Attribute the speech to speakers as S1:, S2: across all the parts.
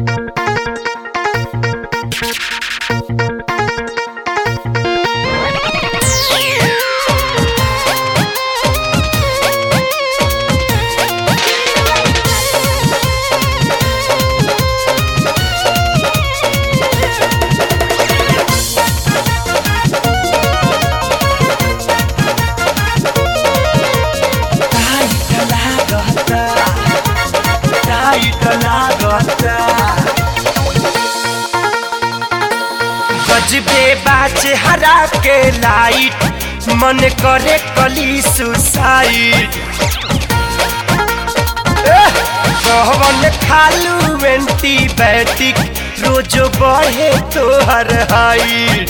S1: गजबे बाज हरा के लाइट मन करे कली सुसाइड कहवन खालू एंटीबायोटिक रोज बढ़े तोहर हाइट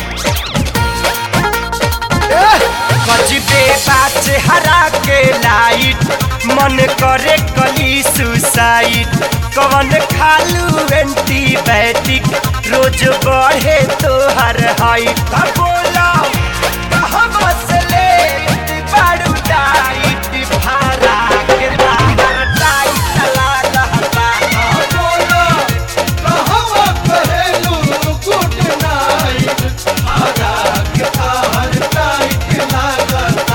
S1: गजबे बाज हरा के लाइट मन करे कली सुसाइड कवन खालू एंटीबायोटिक रोज बढ़े तोहर हाइट बोला कहवा से ले बारू डाइट भारा के तार टाइट लागता
S2: बोलो कहवा कहेलू गुड नाइट आगा के तार टाइट लागता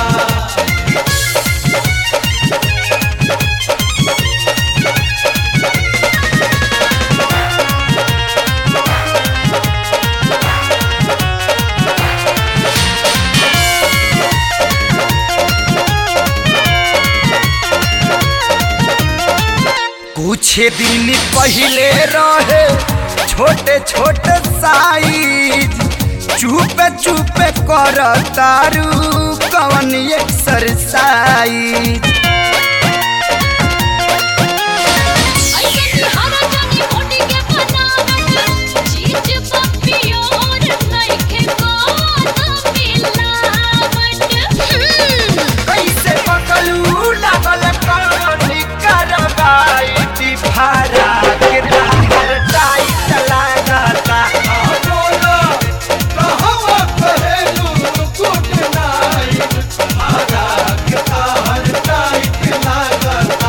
S1: कुछ दिन पहले रहे छोटे छोटे साइज चुपे चुपे कर तारू कवन एक्सरसाइज कैसे पकलू लागल कहानी करवाइट भारा के तार टाइट लागता
S2: बोलो कहवा कहेलू गुड नाइट आगा के तार टाइट लागता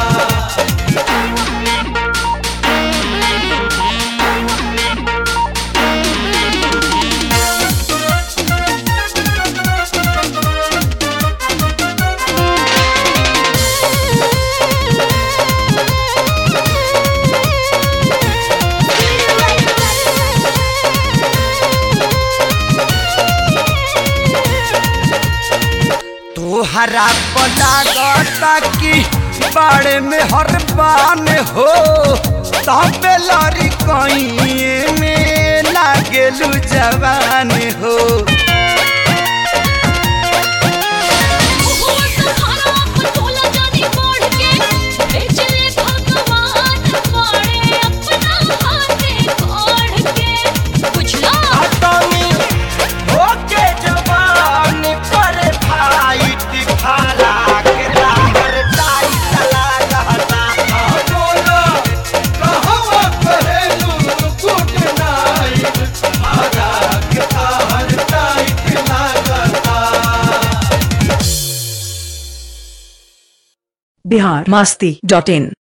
S1: तोहरा पलागता कि बाड़े में हर बान हो तबे लड़ी कहीं में लागेलू जवान हो अतनी होके जवान पर फाइट भाला के तार टाइट लागता
S2: बोलो कहवा कहेलू गुड नाइट आगा के तार टाइट लागता
S3: बिहार मस्ती डॉट इन